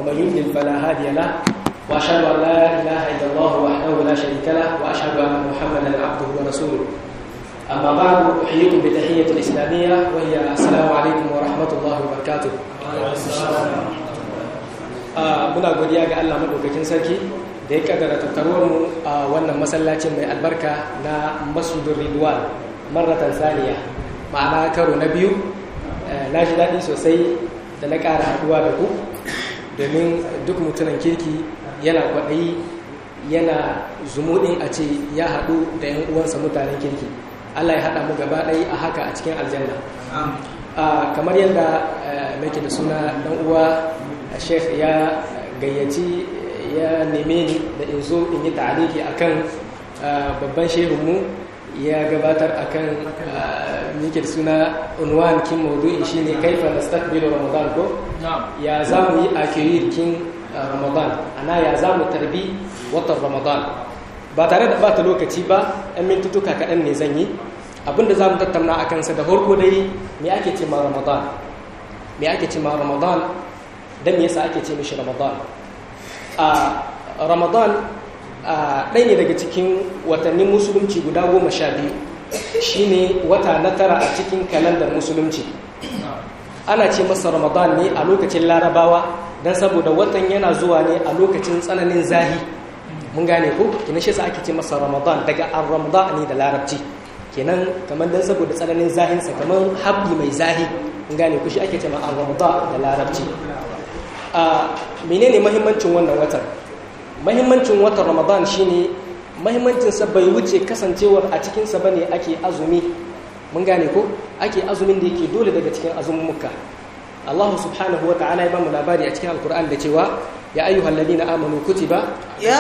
ومن يضلل فلا هادي له وأشهد أن لا إله إلا الله وحده لا شريك له وأشهد أن محمدا عبده ورسوله أما بعد أحييكم بتحية الإسلامية وهي السلام عليكم ورحمة الله وبركاته muna godiya ga Allah madaukakin sarki da ya kaddara tattaruwar mu a wannan masallacin mai albarka na Masjidul Ridwan marratan saniya ma'ana karo na biyu na ji daɗi sosai da na ƙara haɗuwa da ku domin duk mutumin kirki yana kwaɗayi yana zumuɗin a ce ya haɗu da 'yan uwansa mutanen kirki Allah ya haɗa mu gaba ɗaya a haka a cikin aljanna kamar yadda nake da suna ɗan uwa sheikh ya gayyaci ya neme ni da in zo in yi ta'aliki akan babban shehunmu ya gabatar akan yake da suna unwan kin maudu'i shine kaifa nastaqbilu ramadan ko ya zamu yi akirir kin ramadan ana ya zamu tarbi watan ramadan ba tare da bata lokaci ba ɗan mintutuka kaɗan ne zan yi abinda za mu tattauna a kansa da farko dai me ake ce ma ramadan me ake ce ma ramadan don me yasa ake ce mishi ramadan a ramadan ɗaya ne daga cikin watannin musulunci guda goma sha biyu shine wata na tara a cikin kalandar musulunci ana ce masa ramadan ne a lokacin larabawa don saboda watan yana zuwa ne a lokacin tsananin zahi mun gane ko kina shi sa ake ce masa ramadan daga ar-ramadan ne da larabci kenan kamar dan saboda tsananin zahinsa kamar habbi mai zahi mun gane ko shi ake ce ma ar-ramadan da larabci a menene mahimmancin wannan watan mahimmancin watan ramadan shine mahimmancin sa bai wuce kasancewar a cikin sa bane ake azumi mun gane ko ake azumin da yake dole daga cikin azummuka Allah subhanahu wa ta'ala ya bamu labari a cikin alkur'an da cewa ya ayyuhal ladina amanu kutiba ya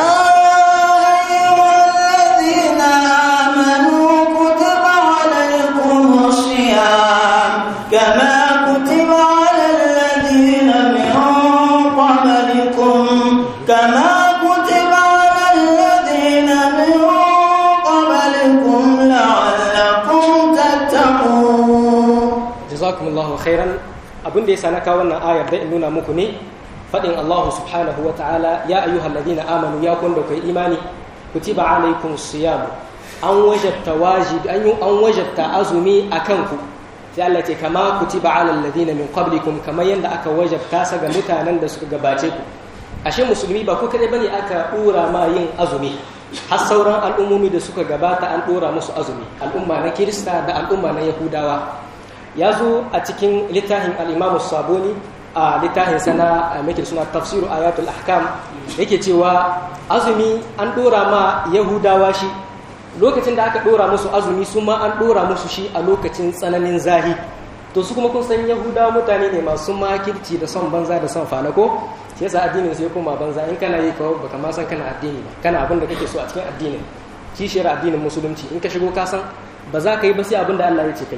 ayyuhal ladina amanu kutiba alaykumus siyam kama kutiba alal ladina min qablikum kama kutiba alal ladina min qablikum la'allakum tattaqun jazakumullahu khairan abin da ya sana kawo wannan ayar da in nuna muku ne faɗin Allah subhanahu wa ta'ala ya ayyuhal ladina amanu ya kun da kai imani kutiba alaikum siyam an wajabta wajibi an an wajabta azumi akan ku sai Allah ce kama kutiba alal ladina min qablikum kamar yanda aka wajabta sa ga mutanen da suka gabace ku ashe musulmi ba ku kadai bane aka dora ma yin azumi har sauran al'ummomi da suka gabata an dora musu azumi al'umma na kirista da al'umma na yahudawa ya zo a cikin littafin al'imamu saboni a littafin sana a makin suna tafsiru ayatul ahkam yake cewa azumi an dora ma yahudawa shi lokacin da aka dora musu azumi su ma an dora musu shi a lokacin tsananin zahi to su kuma kun san yahudawa mutane ne masu makirci da son banza da son fanako shi yasa addinin sai kuma banza in kana yi kawo baka ma san kana addini ba kana abin da kake so a cikin addinin kishiyar addinin musulunci in ka shigo ka san ba za ka yi ba sai abin da Allah ya ce kai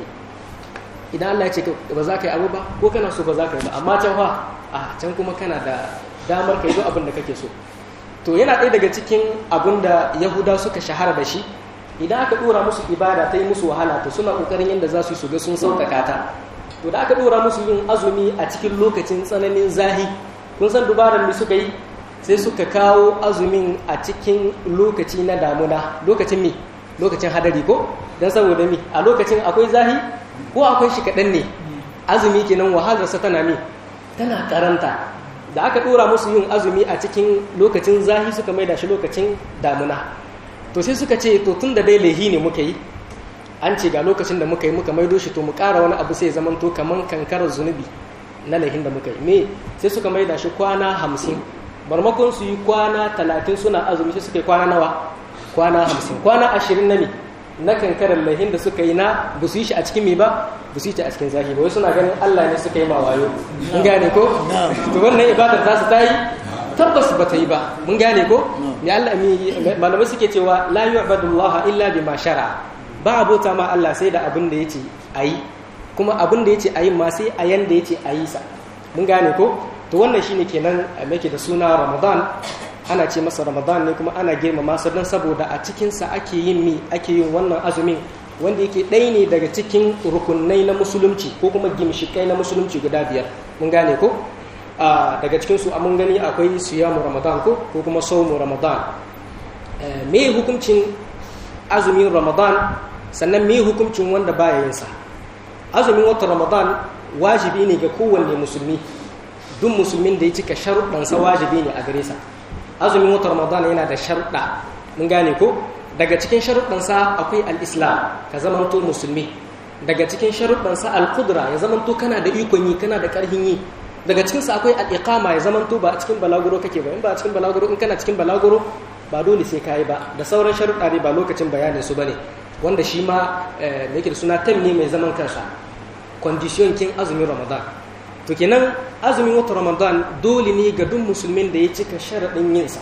idan Allah ya ce ba za ka yi abu ba ko kana so ba za ka yi ba amma can fa a can kuma kana da damar ka yi duk abin da kake so to yana ɗaya daga cikin abin da yahuda suka shahara da shi idan aka ɗora musu ibada ta yi musu wahala to suna ƙoƙarin yadda za su yi su ga sun sauƙaƙa ta to da aka ɗora musu yin azumi a cikin lokacin tsananin zahi kun san dubaran da suka yi sai suka kawo azumin a cikin lokaci na damuna lokacin me lokacin hadari ko don saboda mi a lokacin akwai zahi ko akwai shi kaɗan ne azumi kenan wahalarsa tana mi tana karanta da aka ɗora musu yin azumi a cikin lokacin zahi suka mai da shi lokacin damuna to sai suka ce to tun da dai laihi ne muka yi an ce ga lokacin da muka yi muka maido shi to mu ƙara wani abu sai zaman to kaman kankarar zunubi na laihin da muka yi me sai suka mai da shi kwana hamsin barmakon su yi kwana talatin suna azumi sai suka yi kwana nawa kwana hamsin kwana ashirin na me na kankarar laihin da suka yi na ba su yi shi a cikin me ba ba su yi shi a cikin zahiri wai suna ganin Allah ne suka yi ma wayo mun gane ko to wannan ibadar ta su ta yi tabbas ba ta yi ba mun gane ko ne Allah mi malamai suke cewa la yu'badullaha illa bima shara ba abota ma Allah sai da abin da yace ayi kuma abin da yace ayi ma sai a yanda yace ayi sa mun gane ko to wannan shine kenan make da suna Ramadan ana ce masa ramadan ne kuma ana girmama sa don saboda a cikinsa ake yin mi ake yin wannan azumin wanda yake ɗaya ne daga cikin rukunai na musulunci ko kuma gimshikai na musulunci guda biyar mun gane ko daga cikin su mun gani akwai siyamu ramadan ko ko kuma saumu ramadan me hukuncin azumin ramadan sannan me hukuncin wanda baya yin sa azumin watan ramadan wajibi ne ga kowanne musulmi duk musulmin da ya cika sharuɗansa wajibi ne a gare sa azumin watan ramadan yana da sharuɗa mun gane ko daga cikin sharuɗansa akwai al-islam ka zamanto musulmi daga cikin sharuɗansa al-qudra ya zamanto kana da ikon yi kana da ƙarfin yi daga cikinsa akwai al-iqama ya zamanto ba a cikin balaguro kake ba in ba a cikin balaguro in kana cikin balaguro ba dole sai kayi ba da sauran sharuɗa ne ba lokacin bayanin su bane wanda shi ma da yake da suna tam ne mai zaman kansa condition kin azumin ramadan to kenan azumin wata ramadan dole ne ga duk musulmin da ya cika sharaɗin yinsa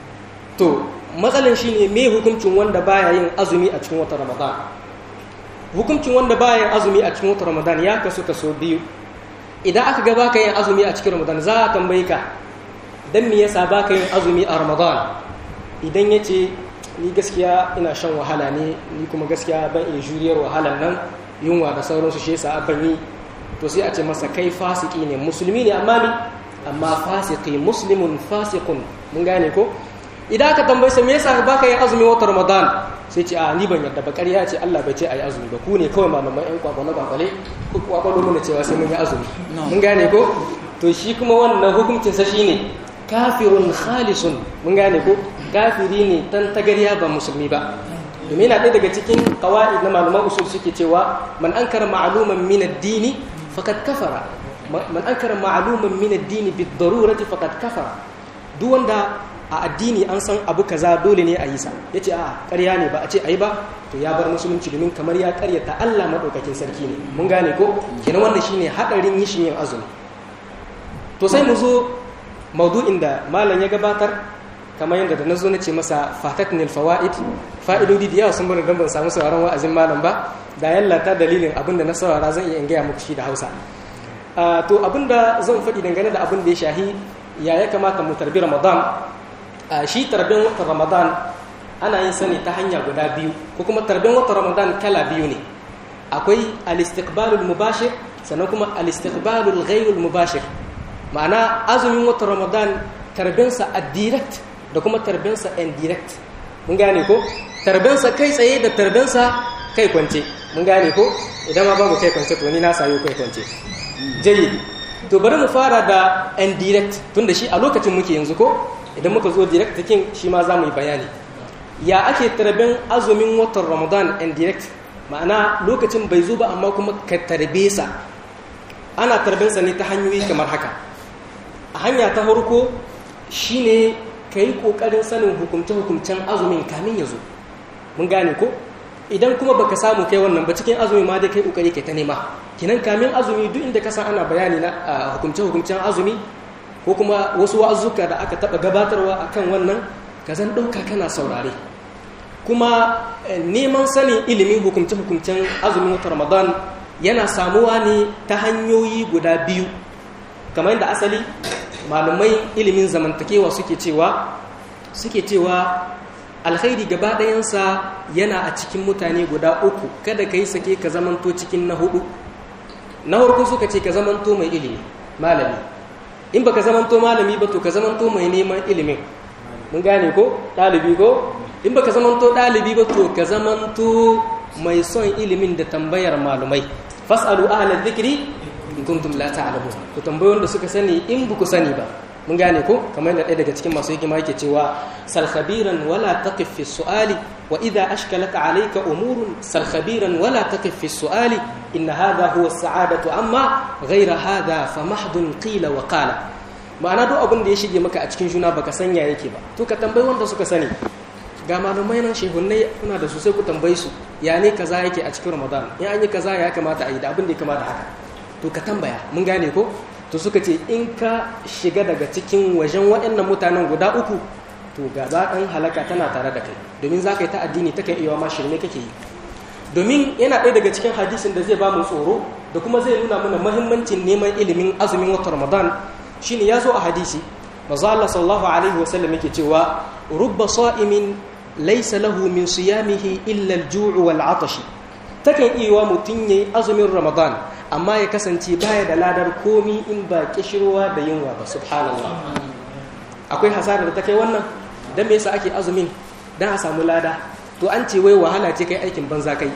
to matsalan shi ne me hukuncin wanda baya yin azumi a cikin wata ramadan hukuncin wanda baya yin azumi a cikin wata ramadan ya kasu kaso biyu idan aka ga baka yin azumi a cikin ramadan za a tambayi ka dan me yasa baka yin azumi a ramadan idan ya ce ni gaskiya ina shan wahala ne ni kuma gaskiya ban iya juriyar wahalan nan yunwa da sauransu shi yasa ban yi to sai a ce masa kai fasiki ne musulmi ne amma ni amma fasiki muslimun fasikun mun gane ko idan aka tambaye sa me yasa baka yin azumi wata ramadan sai ce a ni ban yadda ba ƙarya ce Allah bai ce ayi azumi ba ku ne kawai malaman ƴan kwakwale kwakwale ku kwakwalo mana cewa sai mun yi azumi mun gane ko to shi kuma wannan hukuncin sa shine kafirun khalisun mun gane ko kafiri ne tan tagariya ba musulmi ba domin yana ɗaya daga cikin kawai na malaman usul suke cewa man ankara ma'luman min ad-dini faqad kafara man ankara ma'luman min ad-dini bid-darurati faqad kafara duk wanda a addini an san abu kaza dole ne a yi sa yace a ƙarya ne ba a ce ayi ba to ya bar musulunci domin kamar ya ƙaryata Allah madaukakin sarki ne mun gane ko kenan wannan shine hadarin yishin yin azumi to sai mu zo maudu'in da malam ya gabatar kamar yadda da na zo na ce masa fatatnil fawaid fa'idodi da yawa sun bani don ban samu sauraron wa'azin malam ba da yallata dalilin abin da na saurara zan iya in gaya muku shi da hausa to abin da zan faɗi dangane da abin da ya shahi ya ya kamata mu tarbi ramadan shi tarbin watan ramadan ana yin sani ta hanya guda biyu ko kuma tarbin watan ramadan kala biyu ne akwai al-istiqbalul mubashir sannan kuma al-istiqbalul ghayrul mubashir ma'ana azumin watan ramadan tarbinsa a direct da kuma tarbinsa indirect mun gane ko tarbinsa kai tsaye da tarbinsa kai kwance mun gane ko idan ma babu kai kwance to ni na sayo kai kwance jayi to bari mu fara da indirect tunda shi a lokacin muke yanzu ko idan muka zo direct cikin shi ma za mu yi bayani ya ake tarbin azumin watan ramadan indirect ma'ana lokacin bai zo ba amma kuma ka tarbe sa ana tarbinsa ne ta hanyoyi kamar haka a hanya ta farko shine ka yi ƙoƙarin sanin hukumce-hukumcen azumin kamin ya zo mun gane ko idan kuma baka samu kai wannan ba cikin azumi ma dai kai ƙoƙari kai ta nema kinan kamin azumi duk inda ka san ana bayani na hukumce-hukumcen azumi ko kuma wasu wa'azuka da aka taɓa gabatarwa akan wannan ka zan ɗauka kana saurare kuma neman sanin ilimin hukumce-hukumcen azumin wata ramadan yana samuwa ne ta hanyoyi guda biyu kamar yadda asali malumai ilimin zamantakewa suke cewa suke cewa alkhairi gaba ɗayansa yana a cikin mutane guda uku kada ka yi sake ka zamanto cikin na hudu na farko suka ce ka zamanto mai ilimi malami in baka zamanto malami ba to ka zamanto mai neman ilimin mun gane ko ɗalibi ko in baka zamanto ɗalibi ba to ka zamanto mai son ilimin da tambayar malumai fas'alu ahla dhikri in kuntum la ta'lamun ku tambayoyin da suka sani in buku sani ba mun gane ko kamar yadda ɗaya daga cikin masu hikima yake cewa sal khabiran wala taqif fi su'ali wa idha ashkalaka alayka umurun sal khabiran wala taqif fi su'ali in hadha huwa as-sa'adatu amma ghayra hadha fa mahdun qila wa qala ma'ana duk abin da ya shige maka a cikin juna baka sanya yake ba to ka tambayi wanda suka sani ga malumai nan shehunnai kuna da su sai ku tambayi su ya ne kaza yake a cikin ramadan in an yi kaza ya kamata a yi da abin da ya kamata haka to ka tambaya mun gane ko to suka ce in ka shiga daga cikin wajen waɗannan mutanen guda uku to gaba ɗan halaka tana tare da kai domin za ka yi ta addini ta kan iya ma shirme kake yi domin yana ɗaya daga cikin hadisin da zai ba mu tsoro da kuma zai nuna mana mahimmancin neman ilimin azumin wata ramadan shine ya zo a hadisi maza Allah sallallahu alaihi wasallam yake cewa rubba sa'imin laysa lahu min siyamihi illa al-ju' wal 'atash takan iya wa mutun yayi azumin ramadan amma ya kasance baya da ladar komi in ba kishirwa da yunwa ba subhanallah akwai hasarar da ta kai wannan dan me yasa ake azumin dan a samu lada to an ce wai wahala ce kai aikin banza kai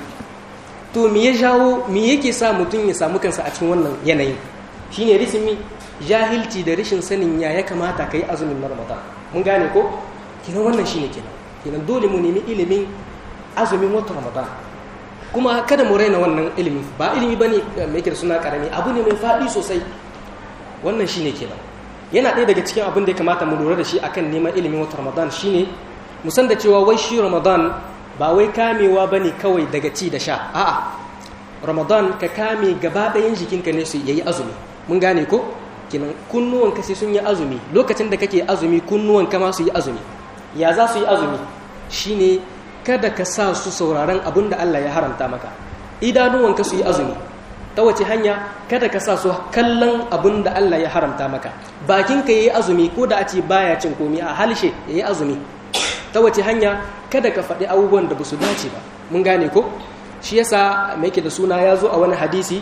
to me ya jawo me yake sa mutum ya samu kansa a cikin wannan yanayin shine risimi jahilci da rashin sanin ya ya kamata kai azumin na ramadan mun gane ko kenan wannan shine kenan kenan dole mu nemi ilimin azumin wata ramadan kuma kada mu raina wannan ilimi ba ilimi bane mai yake da suna karami abu ne mai faɗi sosai wannan shine kenan yana ɗaya daga cikin abin da ya kamata mu lura da shi akan neman ilimin wata ramadan shine mu san da cewa wai shi ramadan ba wai kamewa bane kawai daga ci da sha a'a ramadan ka kame gaba ɗayan jikinka ne su yayi azumi mun gane ko kinan kunnuwan ka sai sun yi azumi lokacin da kake azumi kunnuwan ka ma su yi azumi ya za su yi azumi shine kada ka sa su sauraron abin da Allah ya haramta maka idanuwan ka su yi azumi ta wace hanya kada ka sa su kallon abin da Allah ya haramta maka bakin ka yayi azumi ko da a ce baya cin komi a halshe yayi azumi ta wace hanya kada ka faɗi abubuwan da ba su dace ba mun gane ko shi yasa mai yake da suna ya zo a wani hadisi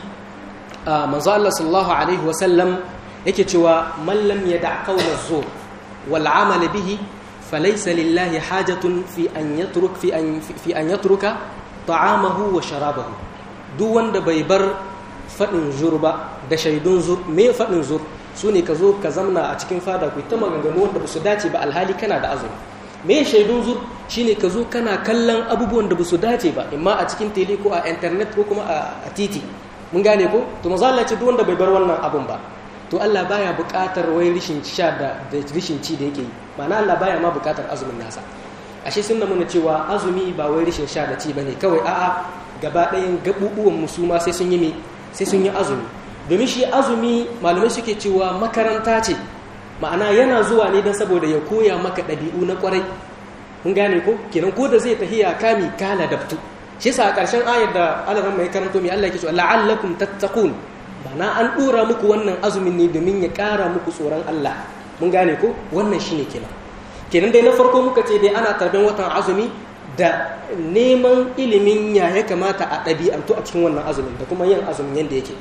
manzo Allah sallallahu alaihi wasallam yake cewa man lam yada qawla zur wal amal bihi falaysa lillahi hajatun fi an yatruk fi an fi an yatruka ta'amahu wa sharabahu duk wanda bai bar fadin zur ba da shaidun zur me fadin zur sune ka zo ka zamna a cikin fada ku ta maganganu wanda ba su dace ba alhali kana da azumi me shaidun zur shine ka zo kana kallon abubuwan da ba su dace ba imma a cikin tele ko a internet ko kuma a titi mun gane ko to manzo Allah ce duk wanda bai bar wannan abun ba to Allah baya buƙatar wai rishin sha da da rishin ci da yake yi ma'ana Allah baya ma buƙatar azumin nasa ashe sun nuna cewa azumi ba wai rishin sha da ci bane kawai a'a gaba ɗayan gabubuwan musuma sai sun yi me sai sun yi azumi domin shi azumi malamai suke cewa makaranta ce ma'ana yana zuwa ne don saboda ya koya maka ɗabi'u na ƙwarai mun gane ko kenan ko da zai tahiya kami kala dabtu shi yasa a ƙarshen ayar da Allah mai karanto mai Allah yake cewa la'allakum tattaqun bana an dora muku wannan azumin ne domin ya ƙara muku tsoron Allah mun gane ko wannan shine kenan kenan dai na farko muka ce dai ana tarban watan azumi da neman ilimin ya ya kamata a ɗabi'antu a cikin wannan azumin da kuma yin azumin yadda yake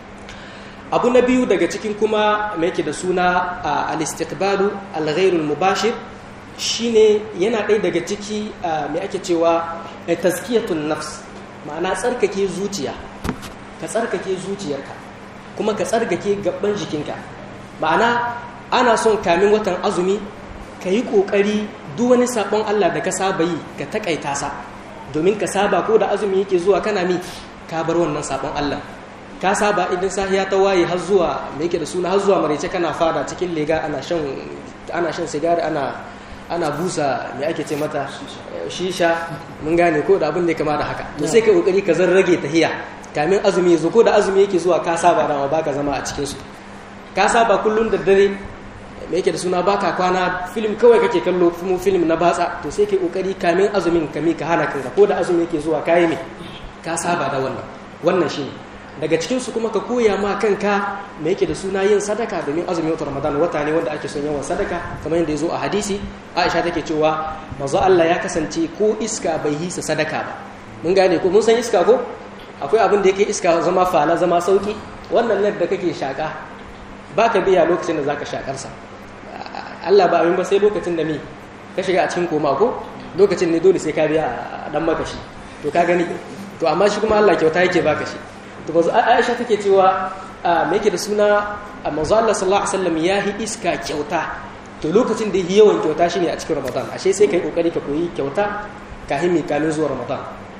abu na biyu daga cikin kuma mai yake da suna al-istiqbalu al-ghairul mubashir shine yana ɗaya daga ciki mai ake cewa tazkiyatun nafs ma'ana tsarkake zuciya ka tsarkake zuciyarka kuma ka tsarkake gaban jikinka ma'ana ana son kamin watan azumi ka yi ƙoƙari duk wani saɓon Allah da ka saba yi ka taƙaita sa domin ka saba ko da azumi yake zuwa kana mi ka bar wannan saɓon Allah ka saba idan sahiya ta waye har zuwa me yake da suna har zuwa maraice kana fada cikin lega ana shan ana shan sigari ana ana busa me ake ce mata shisha mun gane ko da abin da ya kama da haka to sai ka kokari ka zan rage tahiya kamin azumi ya zo ko da azumi yake zuwa ka saba da ma baka zama a cikin su ka saba kullun da dare me yake da suna baka kwana film kawai kake kallo mu film na batsa to sai kai kokari kamin azumin kami ka hana kanka ko da azumi yake zuwa kai me ka saba da wannan wannan shine daga cikin su kuma ka koya ma kanka me yake da suna yin sadaka domin azumin watan Ramadan wata ne wanda ake son yawan sadaka kamar yadda ya zo a hadisi Aisha take cewa manzo Allah ya kasance ko iska bai hisa sadaka ba mun gane ko mun san iska ko akwai abin da yake iska zama fala zama sauki wannan lad da kake shaka baka biya lokacin da zaka shakar sa Allah ba abin ba sai lokacin da me ka shiga a cikin koma ko lokacin ne dole sai ka biya dan maka shi to ka gani to amma shi kuma Allah kyauta yake baka shi to manzo Aisha take cewa me yake da suna manzo Allah sallallahu alaihi wasallam yahi iska kyauta to lokacin da yi yawan kyauta shine a cikin Ramadan ashe sai kai kokari ka koyi kyauta kafin mi kamin zuwa Ramadan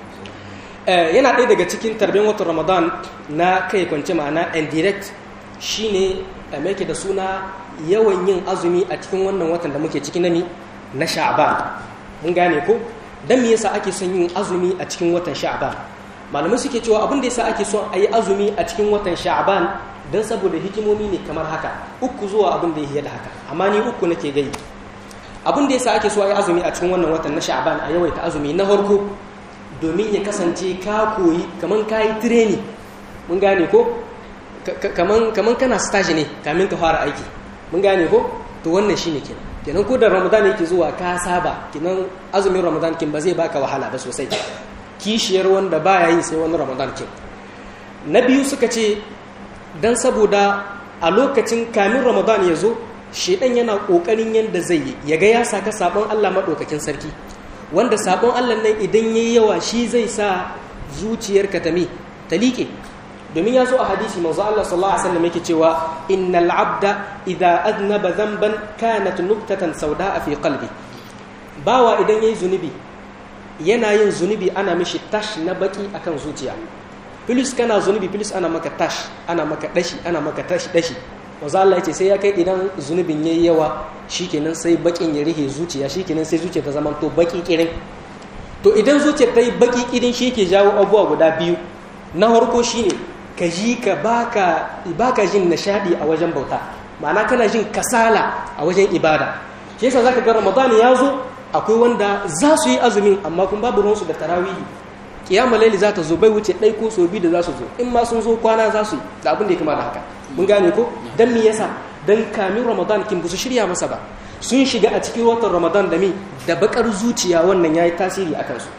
yana ɗaya daga cikin tarbin watan Ramadan na kai kwance ma'ana indirect shine me yake da suna yawan yin azumi a cikin wannan watan da muke ciki nami na Sha'ban mun gane ko dan me yasa ake son yin azumi a cikin watan Sha'ban malamai suke cewa abin da yasa ake son a yi azumi a cikin watan sha'ban don saboda hikimomi ne kamar haka uku zuwa abin da ya da haka amma ni uku nake gai abin da yasa ake so a yi azumi a cikin wannan watan na sha'ban a yawaita azumi na farko domin ya kasance ka koyi kaman ka yi tireni mun gane ko kaman kaman kana stage ne kamin ka fara aiki mun gane ko to wannan shine kenan kenan ko da ramadan yake zuwa ka saba kenan azumin ramadan kin ba zai baka wahala ba sosai kishiyar wanda baya yi sai wani ramadan kin na biyu suka ce dan saboda a lokacin kamin ramadan ya zo shedan yana kokarin yanda zai yi ya ga ya saka sabon Allah madaukakin sarki wanda sabon Allah nan idan yayi yawa shi zai sa zuciyarka ta mi ta liƙe domin ya zo a hadisi manzo Allah sallallahu alaihi wasallam yake cewa innal abda idza adnaba dhanban kanat nuqtatan sauda'a fi qalbi bawa idan yayi zunubi yana yin zunubi ana mishi tash na baki akan zuciya filis kana zunubi filis ana maka tash ana maka dashi ana maka tash dashi manzo Allah yace sai ya kai idan zunubin yayi yawa shikenan sai bakin ya rihe zuciya shikenan sai zuciya ta zama to baki kirin to idan zuciyar ta yi baki kirin shi ke jawo abubuwa guda biyu na farko shine ka ji ka baka baka jin nishadi a wajen bauta ma'ana kana jin kasala a wajen ibada shi yasa zaka ga Ramadan ya zo akwai wanda za su yi azumin amma kun babu ruwansu da tarawihi kiyama laili za ta zo bai wuce ɗai ko so biyu da za su zo in ma sun zo kwana za su da abin da ya kama da haka mun gane ko dan me yasa dan kamin Ramadan kin ba su shirya masa ba sun shiga a cikin watan Ramadan da mi da bakar zuciya wannan yayi tasiri akan su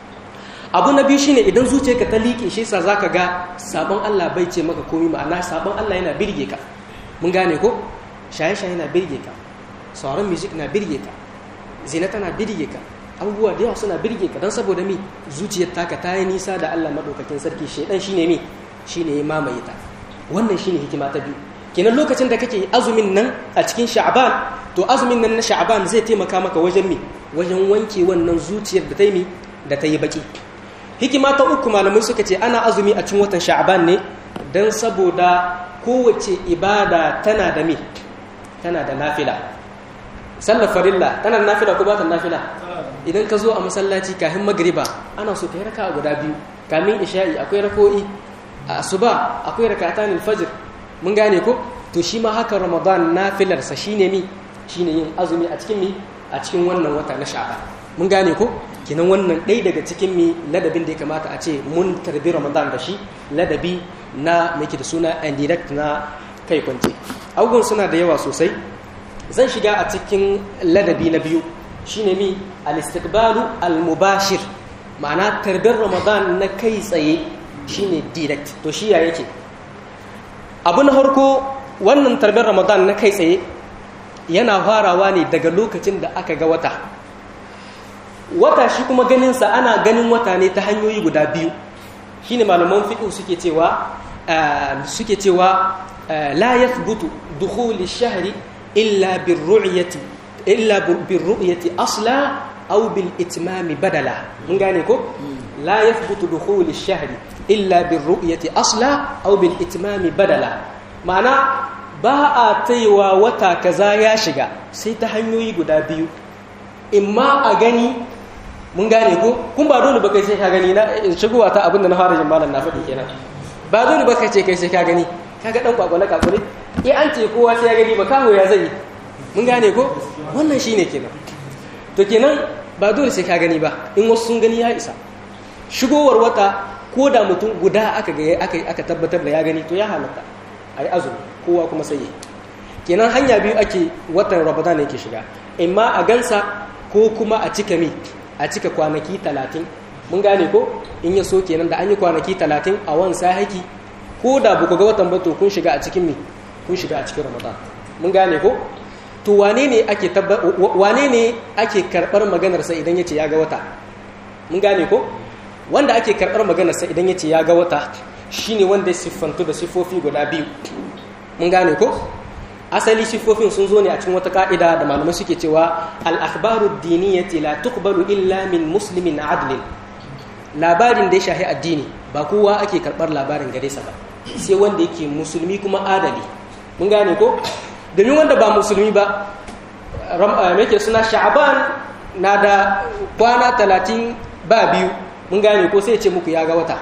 abu na biyu shine idan zuciyarka ta liƙe shi yasa zaka ga sabon Allah bai ce maka komai ma'ana sabon Allah yana birge ka mun gane ko shaye-shaye na birge ka sauran music na birge ka zina tana birge ka abubuwa da yawa suna birge ka don saboda mi zuciyar taka ta yi nisa da Allah madaukakin sarki shaidan shine mi shine ya mamaye ta wannan shine hikima ta biyu kenan lokacin da kake azumin nan a cikin sha'ban to azumin nan na sha'ban zai taimaka maka wajen mi wajen wanke wannan zuciyar da ta yi mi da ta yi baki hikima ta uku malamai suka ce ana azumi a cikin watan sha'ban ne don saboda kowace ibada tana da mi tana da nafila sallar farilla tana da nafila ko ba ta nafila idan ka zo a masallaci kafin magriba ana so ka yi raka guda biyu kamin isha'i akwai rako'i a asuba akwai rakatan alfajr mun gane ko to shi ma haka ramadan nafilarsa shine mi shine yin azumi a cikin mi a cikin wannan wata na sha'ban mun gane ko kinan wannan ɗaya daga cikin mi ladabin da ya kamata a ce mun tarbi ramadan da shi ladabi na mai da suna indirect na kai kwance abubuwan suna da yawa sosai zan shiga a cikin ladabi na biyu shine mi al-istiqbalu al-mubashir ma'ana tarbar ramadan na kai tsaye shine direct to shi ya yake abu na harko wannan tarbar ramadan na kai tsaye yana farawa ne daga lokacin da aka ga wata wata shi kuma ganinsa ana ganin wata ne ta hanyoyi guda biyu shine malaman fiqh suke cewa suke cewa la yathbutu dukhul ash-shahri illa birru'yati illa birru'yati asla aw bil itmami badala mun gane ko la yathbutu dukhul ash-shahri illa birru'yati asla aw bil itmami badala ma'ana ba a taiwa wata kaza ya shiga sai ta hanyoyi guda biyu imma a gani mun gane ko kun ba dole ba kai sai ka gani na shigowa ta abinda na fara jin malam na faɗi kenan ba dole ba kai ce kai sai ka gani kaga dan kwakwale kwakwale eh an ce kowa sai ya gani ba kawo ya zai mun gane ko wannan shine kenan to kenan ba dole sai ka gani ba in wasu sun gani ya isa shigowar wata ko da mutum guda aka ga aka aka tabbatar da ya gani to ya halatta ai azumi kowa kuma sai yi kenan hanya biyu ake watan ramadan yake shiga imma a gansa ko kuma a cika mi a cika kwanaki talatin mun gane ko in ya so kenan da an yi kwanaki talatin a wansa haki ko da buku ga watan ba to kun shiga a cikin mi kun shiga a cikin ramadan mun gane ko to wane ne ake wane ne ake karbar maganar sa idan yace ya ga wata mun gane ko wanda ake karbar maganar sa idan yace ya ga wata shine wanda ya siffantu da sifofi guda biyu mun gane ko asali siffofin sun zo ne a cikin wata ka'ida da malamai suke cewa al-akhbaru diniyati la tuqbalu illa min muslimin adlin labarin da ya shahi addini ba kowa ake karbar labarin gare sa ba sai wanda yake musulmi kuma adali mun gane ko domin wanda ba musulmi ba yake suna sha'aban na da kwana talatin ba biyu mun gane ko sai ya ce muku ya ga wata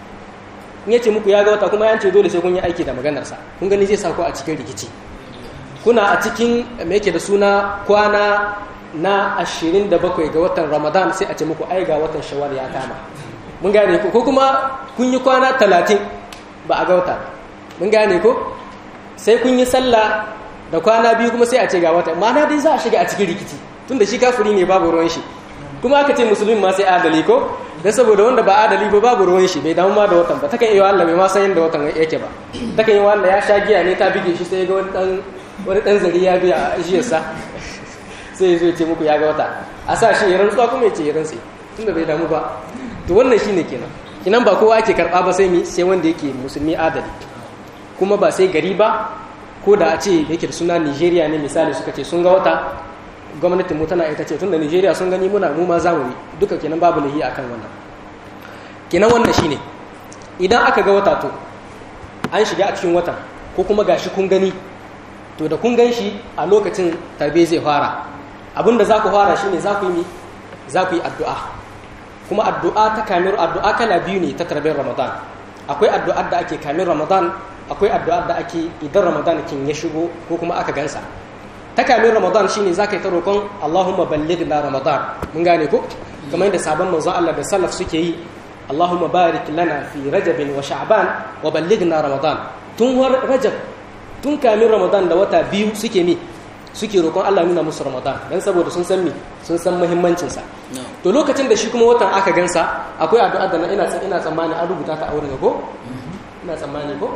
in ya ce muku ya ga wata kuma yan ce dole sai kun yi aiki da maganarsa kun gani zai sa ku a cikin rikici kuna a cikin me yake da suna kwana na 27 ga watan ramadan sai a ce muku ai ga watan shawar ya kama mun gane ko ko kuma kun yi kwana 30 ba a ga wata mun gane ko sai kun yi sallah da kwana biyu kuma sai a ce ga wata ma'ana dai za a shiga a cikin rikici tunda shi kafiri ne babu ruwan shi kuma aka ce musulmi ma sai adali ko dan saboda wanda ba adali ba babu ruwan shi bai damu ma da watan ba takan iya Allah bai ma san yadda watan yake ba takan yi wanda ya sha giya ne ta bige shi sai ga wani dan wani dan zari ya biya a ajiyarsa sai zai ce muku ya ga wata a sa shi ya rantsuwa kuma ya ce ya rantsi tunda bai damu ba to wannan shine kenan kinan ba kowa ake karba ba sai mi sai wanda yake musulmi adali kuma ba sai gari ba ko da a ce yake da suna Nigeria ne misali suka ce sun ga wata gwamnatin mu tana ita ce tunda Nigeria sun gani muna mu ma zamu yi duka kenan babu lahi akan wannan kenan wannan shine idan aka ga wata to an shiga a cikin watan ko kuma gashi kun gani to da kun gan shi a lokacin tarbe zai fara abinda za ku fara shine za ku yi za ku yi addu'a kuma addu'a ta kamar addu'a kala biyu ne ta tarbiyar ramadan akwai addu'ar da ake kamar ramadan akwai addu'ar da ake idan ramadan kin ya shigo ko kuma aka gansa ta kamar ramadan shine za ka yi ta roƙon allahumma balligh na ramadan mun gane ko kamar yadda sabon manzon Allah da salaf suke yi allahumma barik lana fi rajabin wa sha'ban wa ballighna ramadan tun war rajab tun kamin ramadan da wata biyu suke mi suke roƙon Allah nuna musu ramadan dan saboda sun san mi sun san muhimmancin sa to lokacin da shi kuma watan aka gansa akwai addu'a da ina ina tsammani an rubuta ta a wurin ko ina tsammani ko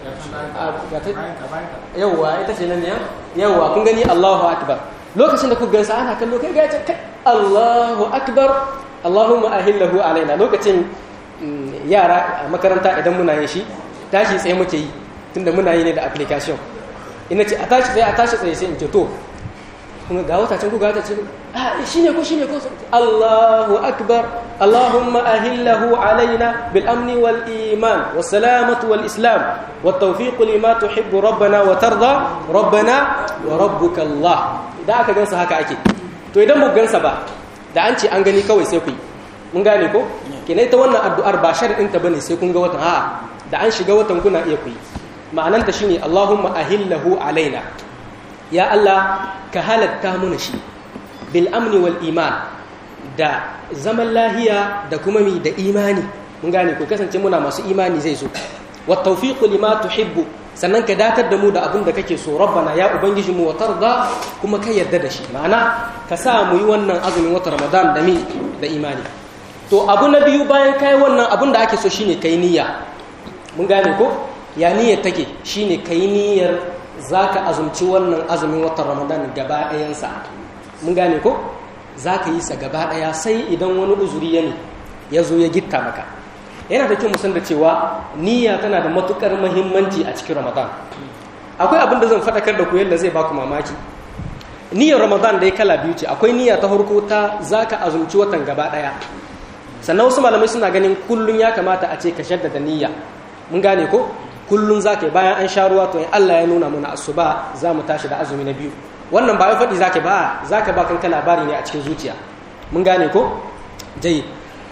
yawwa ita ce nan ne yawwa kun gani Allahu akbar lokacin da ku gansa ana kallo kai ga kai Allahu akbar Allahumma ahillahu alaina lokacin yara a makaranta idan muna yin shi tashi tsaye muke yi tunda muna yi ne da application ina ce a tashi tsaye a tashi tsaye sai in ce to kuma ga wata can ku ga wata ce ah shine ko shine ko Allahu akbar Allahumma ahillahu alaina bil amni wal iman was salamatu wal islam wat tawfiq lima tuhibbu rabbana wa tarda rabbana wa rabbuka Allah idan aka gansa haka ake to idan mu gansa ba da an ce an gani kawai sai ku yi mun gane ko kina ita wannan addu'ar ba sharadin ta bane sai kun ga watan a'a da an shiga watan kuna iya ku yi ma'ananta shine Allahumma ahillahu alaina ya Allah ka halatta mana shi bil amni wal iman da zaman lahiya da kuma mi da imani mun gane ko kasance muna masu imani zai zo wat tawfiqu lima tuhibbu sannan ka datar da mu da abin da kake so rabbana ya ubangiji mu watar da kuma ka yarda da shi ma'ana ka sa mu yi wannan azumin watan ramadan da mi da imani to abu na biyu bayan kai wannan abin da ake so shine kai niyya mun gane ko ya niyyar take shine kai niyyar zaka azumci wannan azumin watan ramadan gaba ɗayansa mun gane ko zaka yi sa gaba ɗaya sai idan wani uzuri ya ne ya zo ya gitta maka yana da kyau musan da cewa niyya tana da matukar muhimmanci a cikin ramadan akwai abin da zan faɗakar da ku yadda zai baku mamaki niyyar ramadan dai kala biyu ce akwai niyya ta farko ta zaka azumci watan gaba ɗaya sannan wasu malamai suna ganin kullum ya kamata a ce ka shaddada niyya mun gane ko kullum zaka yi bayan an sha ruwa to in Allah ya nuna mana asuba za mu tashi da azumi na biyu wannan ba wai faɗi zaka ba zaka ba kanka labari ne a cikin zuciya mun gane ko jayi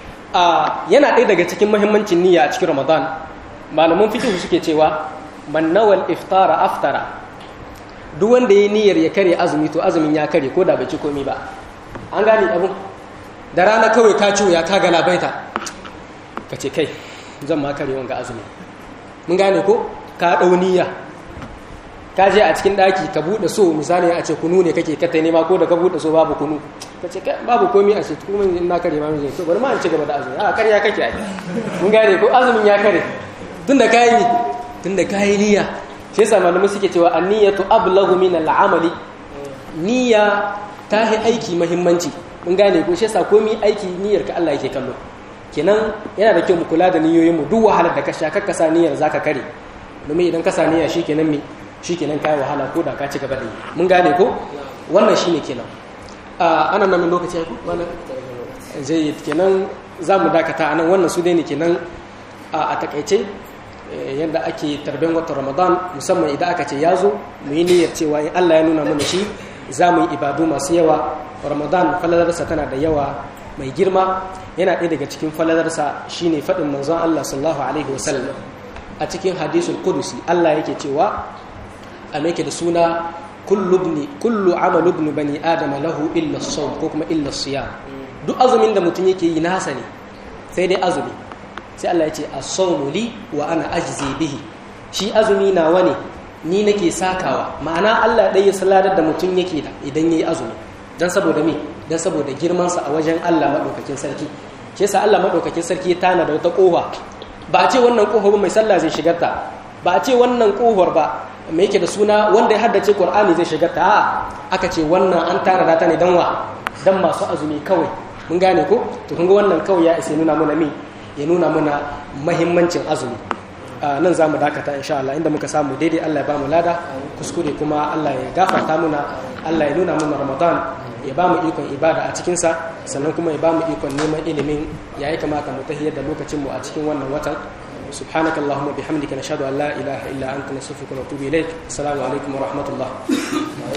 yana ɗaya daga cikin mahimmancin niyya a cikin ramadan malaman fikihu suke cewa man nawal iftara aftara duk wanda ya niyyar ya kare azumi to azumin ya kare ko da bai ci komi ba an gane abun da rana kawai ka ciwo ya ka galabaita ka ce kai zan ma kare wanga azumi mun gane ko ka ɗau niyya ka je a cikin ɗaki ka buɗe so misali a ce kunu ne kake kata nema ko da ka buɗe so babu kunu ka ce babu komi a ce kuma in na kare ma mijin to bari ma in ci gaba da azumi a karya kake ai mun gane ko azumin ya kare tunda kayi tunda kayi niyya shi yasa malamai suke cewa an-niyyatu ablaghu min al-amali niyya ta yi aiki muhimmanci mun gane ko shi yasa komi aiki niyyar ka Allah yake kallo kenan yana da kyau mu kula da niyoyin mu duk wahalar da ka sha kakka sa niyyar zaka kare domin idan ka sa niyya shikenan me shikenan kai wahala ko da ka ci gaba da yi mun gane ko wannan shine kenan ana nan lokaci ko wannan zai kenan za mu dakata anan wannan su dai ne kenan a takaice yadda ake tarben watan ramadan musamman idan aka ce ya zo mu yi niyyar cewa in allah ya nuna mana shi za mu yi ibadu masu yawa ramadan falalarsa tana da yawa mai girma yana ɗaya daga cikin falalarsa shine faɗin manzon allah sallallahu alaihi wasallam a cikin hadisul kudusi allah yake cewa a mai da suna kullu amalu ibn bani adama lahu illa sawm ko kuma illa siyam duk azumin da mutum yake yi nasa ne sai dai azumi sai Allah ya ce as-sawmu li wa ana ajzi bihi shi azumi nawa ne ni nake sakawa ma'ana Allah dai ya saladar da mutum yake da idan yayi azumi dan saboda me dan saboda girman sa a wajen Allah madaukakin sarki shi yasa Allah madaukakin sarki ya tana da wata kofa ba a ce wannan kofar ba mai sallah zai shigar ta ba a ce wannan kofar ba mai yake da suna wanda ya haddace Qur'ani zai shigar ta a aka ce wannan an tara ta ne dan wa dan masu azumi kawai mun gane ko to kun ga wannan kawai ya isa nuna mana min ya nuna mana mahimmancin azumi nan za mu dakata insha Allah inda muka samu daidai Allah ya ba mu lada kuskure kuma Allah ya gafarta muna Allah ya nuna mana Ramadan ya ba mu ikon ibada a cikinsa sannan kuma ya ba mu ikon neman ilimin ya yi kamata mu tahiyar da lokacinmu a cikin wannan watan سبحانك اللهم وبحمدك نشهد ان لا اله الا انت نستغفرك ونتوب اليك السلام عليكم ورحمه الله